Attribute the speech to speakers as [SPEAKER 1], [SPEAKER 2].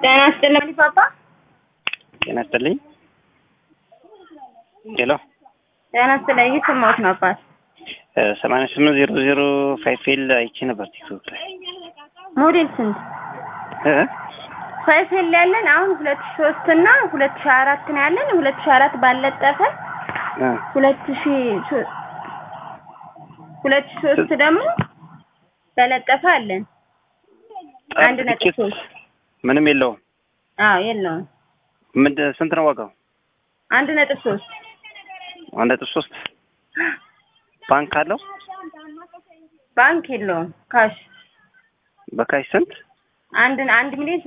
[SPEAKER 1] ጤና ይስጥልኝ ፓፓ።
[SPEAKER 2] ጤና ይስጥልኝ። ሄሎ
[SPEAKER 1] ጤና ይስጥልኝ። እየሰማሁት ነው አባት።
[SPEAKER 2] ሰማንያ ስምንት ዜሮ ዜሮ ፋይፌል አይቼ ነበር ቲክቶክ ላይ
[SPEAKER 1] ሞዴል ስንት
[SPEAKER 2] እ
[SPEAKER 1] ፋይፌል ያለን አሁን ሁለት ሺህ ሶስት እና ሁለት ሺህ አራት ነው ያለን። ሁለት ሺህ አራት ባለጠፈ
[SPEAKER 2] እ
[SPEAKER 1] ሁለት ሺህ ሶ- ሁለት ሺህ ሶስት ደግሞ በለጠፈ አለን። አንድ ነጥብ
[SPEAKER 2] ትኬት
[SPEAKER 1] ሶስት
[SPEAKER 2] ምንም የለውም።
[SPEAKER 1] አዎ የለውም።
[SPEAKER 2] ምንድን ስንት ነው ዋጋው?
[SPEAKER 1] አንድ ነጥብ ሶስት
[SPEAKER 2] አንድ ነጥብ ሶስት ባንክ አለው።
[SPEAKER 1] ባንክ የለውም። ካሽ
[SPEAKER 2] በካሽ ስንት?
[SPEAKER 1] አንድ አንድ ሚሊዮን